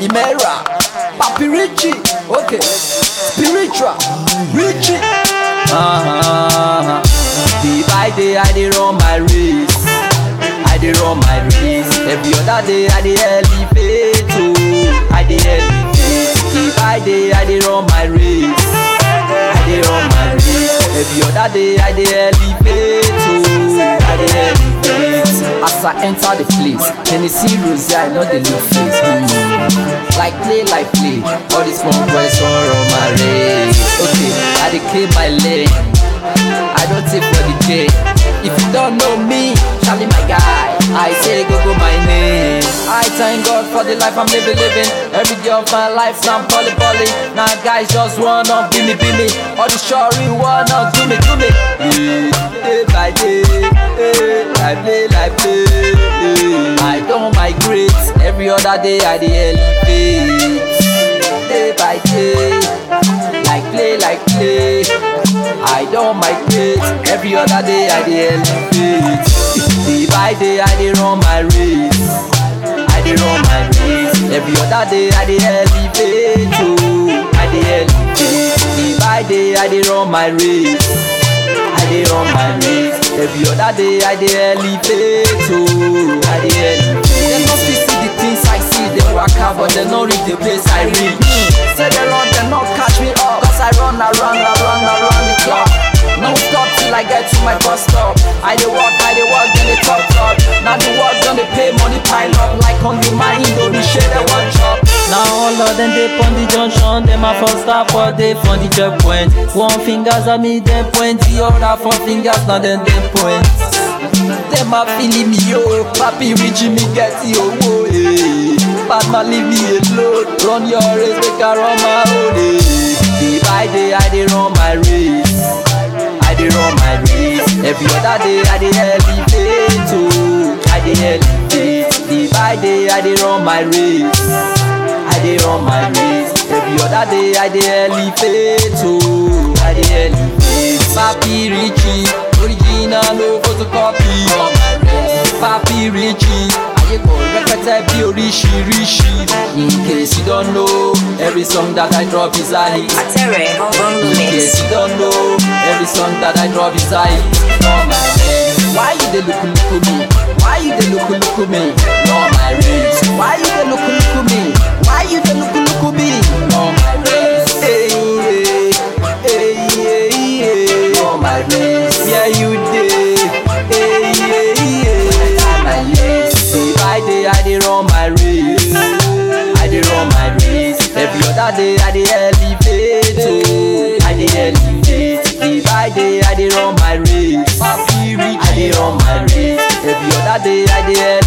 Imera, Papi Richie, okay, spiritual, Richie. Uh-huh. Day by day I dey run my race, I dey run my race. Every other day I dey elevate, oh, I dey elevate. Day by day I dey run my race, I dey run my race. Every other day I dey elevate, oh, I dey elevate. As I enter the place, Tennessee Rose, I know the look face. Mm. Like play, like play. All these small boys want run my race. Okay, I dey clear my lane. I don't take for the day. If you don't know me, Charlie my guy. I say go go my name. I thank God for the life I'm living, living. Every day of my life now I'm poly poly. Now guys just wanna be me, be me. All the shorty wanna do me, do me. Yeah, day by day, eh, I play, I play. eh. I don't migrate. Every other day I dey elevate. Day by day, like play, like play. I don't migrate. Every other day I dey elevate. Day by day I dey run my race. I dey run my race. Every other day I dey elevate. Oh, I dey elevate. Day by day I dey run my race. I dey run my race. Every other day I dey elevate. Oh, I dey elevate. Dem no fit see the things I see. Dem waka but dem no reach the place I reach. Say they run, dem no catch me up. Cause I run around, around, around the clock. No stop till I get to my bus stop. I dey walk, I dey walk, then they talk talk. Now the work done they pay money pile up like on the my Indomie share they one chop. Now all of them dey pon the junction, them a first stop for dey for the checkpoint. One fingers at me, them point, the other four fingers now them them point. Them a feeling me yo, papi reach me get yo oh, eh. Bad man leave me alone, run your race make I run my own eh. Day by day I dey run my race, I dey run my race. Every other day I dey elevate oh, I dey elevate. Day by day I dey run my race, I dey run my race. Every other day I dey elevate oh, I dey elevate. Papi Richie, original no photocopy. Papi Richie, ayé kò rẹpẹtẹ bí oríṣiríṣi. In case you don't know, every song that I drop is a hit. Atere on In mix. case you don't know, every song that I drop is a hit. No my race. Why you dey look look me? Why you dey look look me? No my race. Why you dey look look me? Why you dey look look me? No my race. Hey, hey, hey, hey, hey. No my race. Yeah you dey. Hey, hey, hey. My race. Day by day I dey run my race. I dey run my race. Every other day I dey elevate. Oh, I dey elevate. Day by day I dey run my race. I dey run my race. Every other day I dey